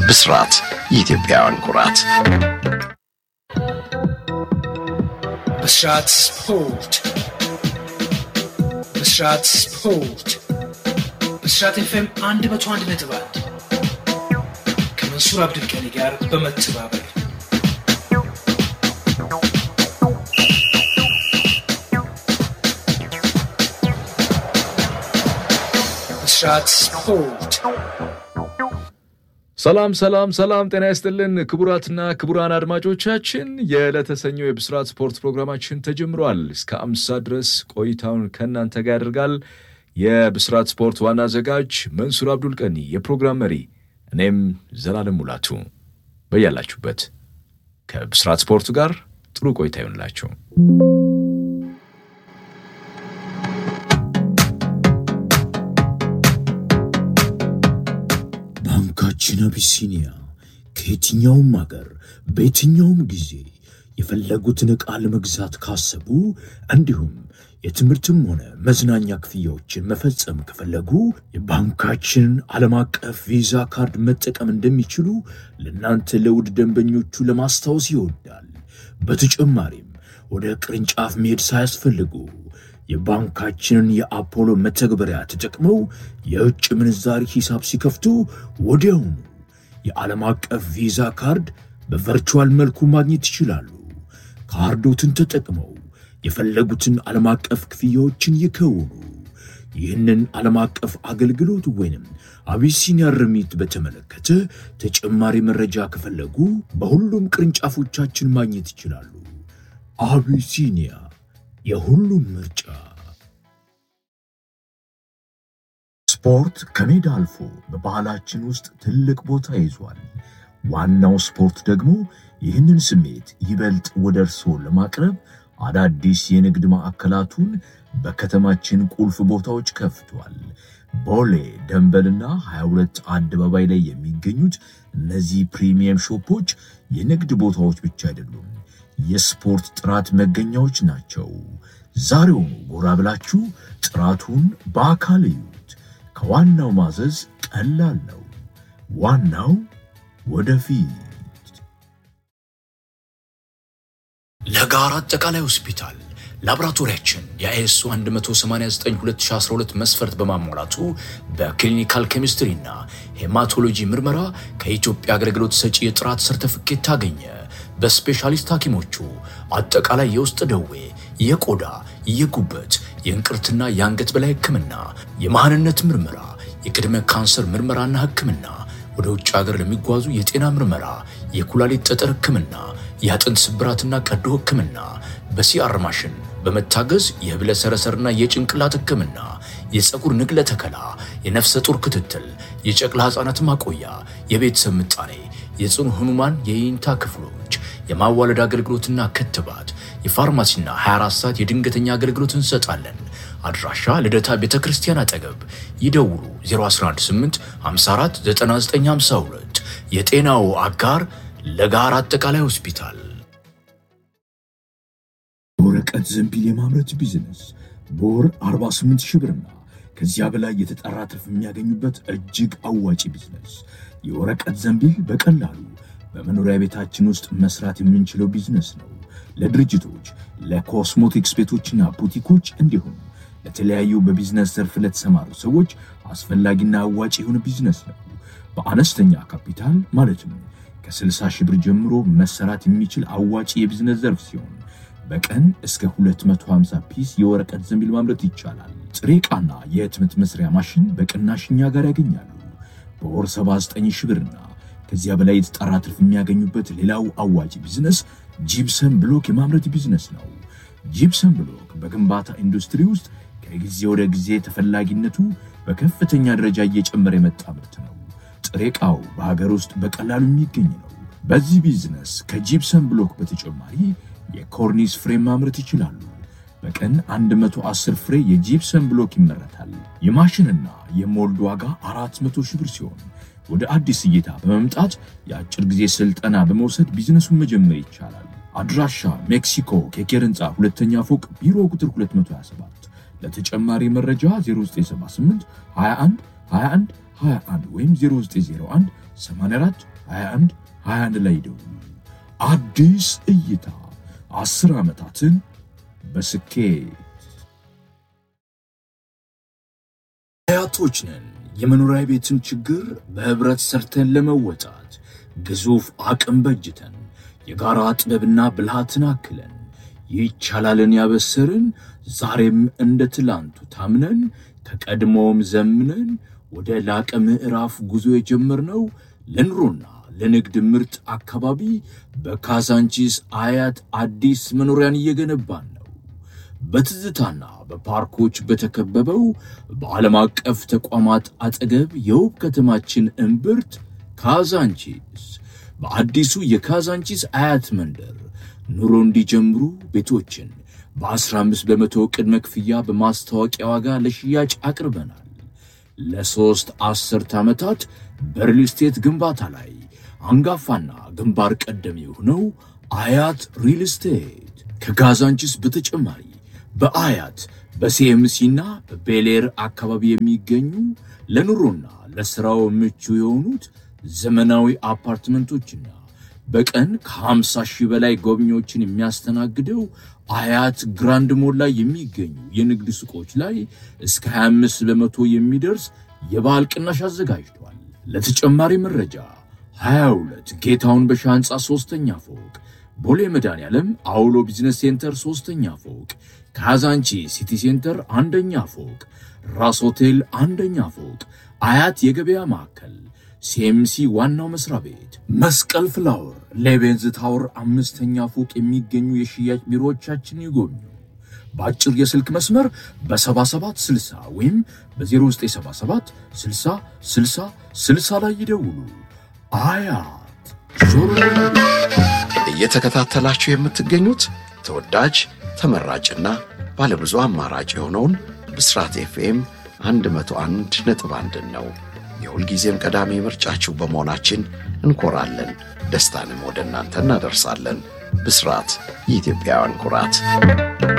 ብስራት የኢትዮጵያውያን ኩራት። ብስራት ስፖርት ብስራት ስፖርት ብስራት ኤፍኤም አንድ መቶ አንድ ነጥብ አንድ ከመንሱር አብዱልቀኒ ጋር በመተባበር ብስራት ስፖርት ሰላም ሰላም ሰላም፣ ጤና ይስጥልን ክቡራትና ክቡራን አድማጮቻችን የዕለተ ሰኞ የብስራት ስፖርት ፕሮግራማችን ተጀምሯል። እስከ አምሳ ድረስ ቆይታውን ከእናንተ ጋር ያደርጋል የብስራት ስፖርት ዋና አዘጋጅ መንሱር አብዱል ቀኒ፣ የፕሮግራም መሪ እኔም ዘላለም ሙላቱ። በያላችሁበት ከብስራት ስፖርቱ ጋር ጥሩ ቆይታ ይሆንላችሁ። ባንካችን አቢሲኒያ ከየትኛውም አገር በየትኛውም ጊዜ የፈለጉትን ዕቃ ለመግዛት ካሰቡ እንዲሁም የትምህርትም ሆነ መዝናኛ ክፍያዎችን መፈጸም ከፈለጉ የባንካችንን ዓለም አቀፍ ቪዛ ካርድ መጠቀም እንደሚችሉ ለእናንተ ለውድ ደንበኞቹ ለማስታወስ ይወዳል። በተጨማሪም ወደ ቅርንጫፍ መሄድ ሳያስፈልጉ የባንካችንን የአፖሎ መተግበሪያ ተጠቅመው የውጭ ምንዛሪ ሂሳብ ሲከፍቱ ወዲያውኑ የዓለም አቀፍ ቪዛ ካርድ በቨርቹዋል መልኩ ማግኘት ይችላሉ። ካርዶትን ተጠቅመው የፈለጉትን ዓለም አቀፍ ክፍያዎችን ይከውኑ። ይህንን ዓለም አቀፍ አገልግሎት ወይንም አቢሲኒያ ርሚት በተመለከተ ተጨማሪ መረጃ ከፈለጉ በሁሉም ቅርንጫፎቻችን ማግኘት ይችላሉ። አቢሲኒያ የሁሉም ምርጫ። ስፖርት ከሜዳ አልፎ በባህላችን ውስጥ ትልቅ ቦታ ይዟል። ዋናው ስፖርት ደግሞ ይህንን ስሜት ይበልጥ ወደ እርስዎ ለማቅረብ አዳዲስ የንግድ ማዕከላቱን በከተማችን ቁልፍ ቦታዎች ከፍቷል። ቦሌ ደንበልና 22 አደባባይ ላይ የሚገኙት እነዚህ ፕሪሚየም ሾፖች የንግድ ቦታዎች ብቻ አይደሉም፣ የስፖርት ጥራት መገኛዎች ናቸው። ዛሬውኑ ጎራ ብላችሁ ጥራቱን በአካል እዩት። ከዋናው ማዘዝ ቀላል ነው። ዋናው ወደፊት ለጋራ አጠቃላይ ሆስፒታል ላቦራቶሪያችን የአይኤስኦ 189/2012 መስፈርት በማሟላቱ በክሊኒካል ኬሚስትሪና ሄማቶሎጂ ምርመራ ከኢትዮጵያ አገልግሎት ሰጪ የጥራት ሰርተፍኬት ታገኘ። በስፔሻሊስት ሐኪሞቹ አጠቃላይ የውስጥ ደዌ፣ የቆዳ፣ የጉበት፣ የእንቅርትና የአንገት በላይ ሕክምና፣ የመሃንነት ምርመራ፣ የቅድመ ካንሰር ምርመራና ሕክምና፣ ወደ ውጭ ሀገር ለሚጓዙ የጤና ምርመራ፣ የኩላሊት ጠጠር ሕክምና፣ የአጥንት ስብራትና ቀዶ ሕክምና፣ በሲአር ማሽን በመታገዝ የህብለ ሰረሰርና የጭንቅላት ሕክምና፣ የፀጉር ንቅለ ተከላ፣ የነፍሰ ጡር ክትትል፣ የጨቅላ ሕፃናት ማቆያ፣ የቤተሰብ ምጣኔ፣ የጽኑ ህሙማን የይንታ ክፍሎች፣ የማዋለድ አገልግሎትና ክትባት፣ የፋርማሲና 24 ሰዓት የድንገተኛ አገልግሎት እንሰጣለን። አድራሻ ልደታ ቤተ ክርስቲያን አጠገብ። ይደውሉ 0118 54 9952 የጤናው አጋር ለጋራ አጠቃላይ ሆስፒታል። የወረቀት ዘንቢል የማምረት ቢዝነስ በወር 48 ሺህ ብርና ከዚያ በላይ የተጣራ ትርፍ የሚያገኙበት እጅግ አዋጪ ቢዝነስ። የወረቀት ዘንቢል በቀላሉ በመኖሪያ ቤታችን ውስጥ መስራት የምንችለው ቢዝነስ ነው። ለድርጅቶች፣ ለኮስሞቲክስ ቤቶችና ቡቲኮች እንዲሁም ለተለያዩ በቢዝነስ ዘርፍ ለተሰማሩ ሰዎች አስፈላጊና አዋጭ የሆነ ቢዝነስ ነው። በአነስተኛ ካፒታል ማለትም ከ60 ሺህ ብር ጀምሮ መሰራት የሚችል አዋጭ የቢዝነስ ዘርፍ ሲሆን በቀን እስከ 250 ፒስ የወረቀት ዘንቢል ማምረት ይቻላል። ጥሬ ዕቃና የህትመት መስሪያ ማሽን በቅናሽ እኛ ጋር ያገኛሉ። በወር 79 ሺህ ብርና ከዚያ በላይ የተጣራ ትርፍ የሚያገኙበት ሌላው አዋጭ ቢዝነስ ጂፕሰም ብሎክ የማምረት ቢዝነስ ነው። ጂፕሰም ብሎክ በግንባታ ኢንዱስትሪ ውስጥ ከጊዜ ወደ ጊዜ ተፈላጊነቱ በከፍተኛ ደረጃ እየጨመረ የመጣ ምርት ነው። ጥሬ ዕቃው በሀገር ውስጥ በቀላሉ የሚገኝ ነው። በዚህ ቢዝነስ ከጂፕሰም ብሎክ በተጨማሪ የኮርኒስ ፍሬም ማምረት ይችላሉ። በቀን 110 ፍሬ የጂፕሰም ብሎክ ይመረታል። የማሽንና የሞልድ ዋጋ 400 ሺህ ብር ሲሆን ወደ አዲስ እይታ በመምጣት የአጭር ጊዜ ስልጠና በመውሰድ ቢዝነሱን መጀመር ይቻላል። አድራሻ ሜክሲኮ ኬኬር ህንፃ ሁለተኛ ፎቅ ቢሮ ቁጥር 227። ለተጨማሪ መረጃ 0978 21 21 21 ወይም 0901 84 21 21 ላይ ደውሉ። አዲስ እይታ አስር ዓመታትን በስኬት አያቶች ነን። የመኖሪያ ቤትን ችግር በህብረት ሰርተን ለመወጣት ግዙፍ አቅም በጅተን የጋራ ጥበብና ብልሃትን አክለን ይቻላልን ያበሰርን ዛሬም እንደ ትላንቱ ታምነን ከቀድሞውም ዘምነን ወደ ላቀ ምዕራፍ ጉዞ የጀመርነው ለኑሮና ለንግድ ምርጥ አካባቢ በካዛንቺስ አያት አዲስ መኖሪያን እየገነባን ነው። በትዝታና በፓርኮች በተከበበው በዓለም አቀፍ ተቋማት አጠገብ የውብ ከተማችን እምብርት ካዛንቺስ በአዲሱ የካዛንቺስ አያት መንደር ኑሮ እንዲጀምሩ ቤቶችን በ15 በመቶ ቅድመ ክፍያ በማስታወቂያ ዋጋ ለሽያጭ አቅርበናል። ለሦስት አስርት ዓመታት በሪል ስቴት ግንባታ ላይ አንጋፋና ግንባር ቀደም የሆነው አያት ሪል ስቴት ከካዛንቺስ በተጨማሪ በአያት በሲኤምሲና በቤሌር አካባቢ የሚገኙ ለኑሮና ለሥራው ምቹ የሆኑት ዘመናዊ አፓርትመንቶችና በቀን ከ50 ሺህ በላይ ጎብኚዎችን የሚያስተናግደው አያት ግራንድ ሞል ላይ የሚገኙ የንግድ ሱቆች ላይ እስከ 25 በመቶ የሚደርስ የበዓል ቅናሽ አዘጋጅቷል። ለተጨማሪ መረጃ 22 ጌታውን በሻ ሕንፃ ሦስተኛ ፎቅ፣ ቦሌ መድኃኔዓለም አውሎ ቢዝነስ ሴንተር ሦስተኛ ፎቅ፣ ካዛንቺ ሲቲ ሴንተር አንደኛ ፎቅ፣ ራስ ሆቴል አንደኛ ፎቅ፣ አያት የገበያ ማዕከል ሲኤምሲ ዋናው መስሪያ ቤት፣ መስቀል ፍላወር፣ ሌቤንዝ ታወር አምስተኛ ፎቅ የሚገኙ የሽያጭ ቢሮዎቻችን ይጎብኙ። በአጭር የስልክ መስመር በ7760 ወይም በ0977 60 60 60 ላይ ይደውሉ። አያት ዞሮ እየተከታተላችሁ የምትገኙት ተወዳጅ ተመራጭና ባለብዙ አማራጭ የሆነውን ብስራት ኤፍኤም 101 ነጥብ አንድን ነው። የሁልጊዜም ቀዳሚ ምርጫችሁ በመሆናችን እንኮራለን። ደስታንም ወደ እናንተ እናደርሳለን። ብስራት የኢትዮጵያውያን ኩራት